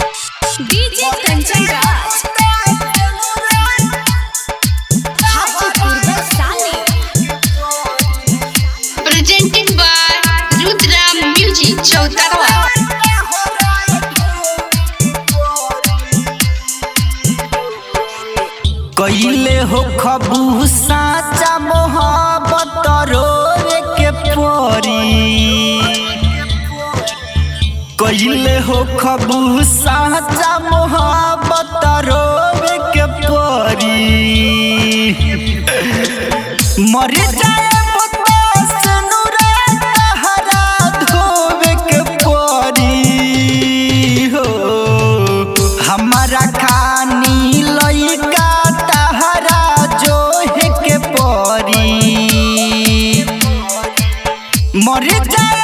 DJ Kanchan Raj Hajipur Vaishali presented by Rudra Music Chautarwa. कइले हो खबू साचा मोहब्बत रोवे के परी कइले हो खबू साचा मोहब्बत रोवे के परी मर जाए हो हमारा खानी लइका तहरा जोहे के परी मर जाए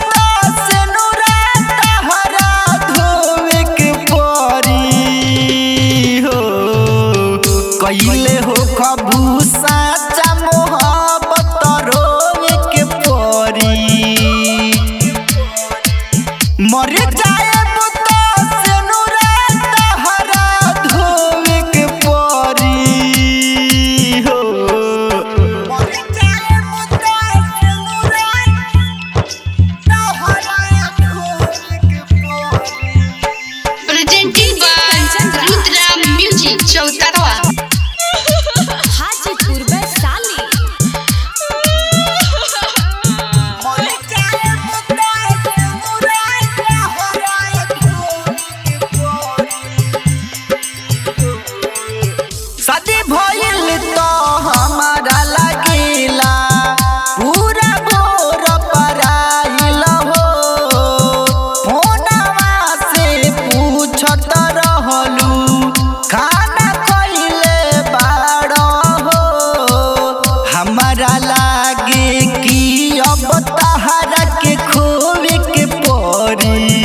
तहरा धोवे के परी हो कइले हो खबू साचा मोहब्बत रोवे के परी मर जाए तहरा धोवे के परी हो Presented by Rudra Music Chautarwa. Hajipur Vaishali शादी भइल तो हमारा लगेला पूरा भोर पराइल हो फोनवा से पूछत रहलू खाना खइले बाड़ हो हमारा लागे कि अब तहरा के खोवे के परी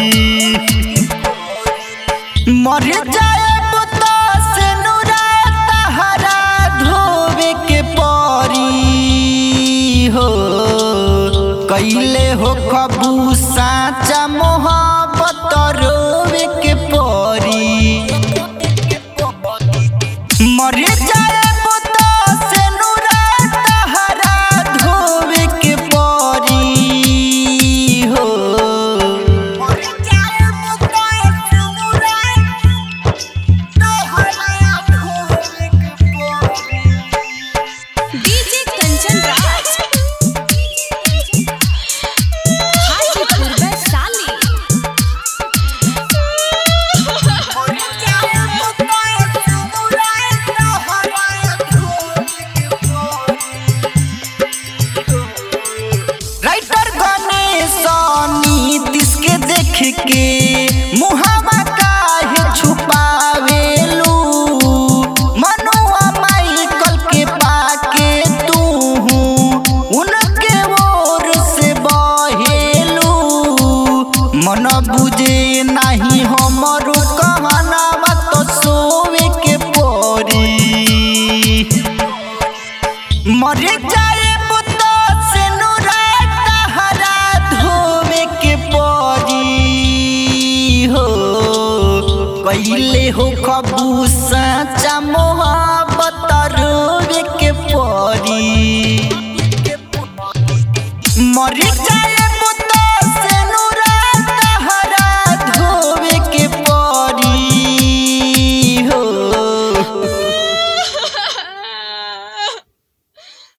मर जाए से तहरा धोवे के परी हो कैले हो खबू साचा मोहब्बत रोवे के परी मर जाए से तहरा धोवे के परी हो डीजे कंचन राज हाजीपुर वैशाली राइटर गणेश नीतीश के देख के मुहावा काहे छुपावेलू मनुआ माइकल के पाके तू उनके ओर से बहेलू मन बुझे नहीं हमरो कहनावा तो सोवे के परी मर जाए से तहरा धोवे के परी हो कैले हो खबू साचा मोहब्बत रोवे के परी मर जाए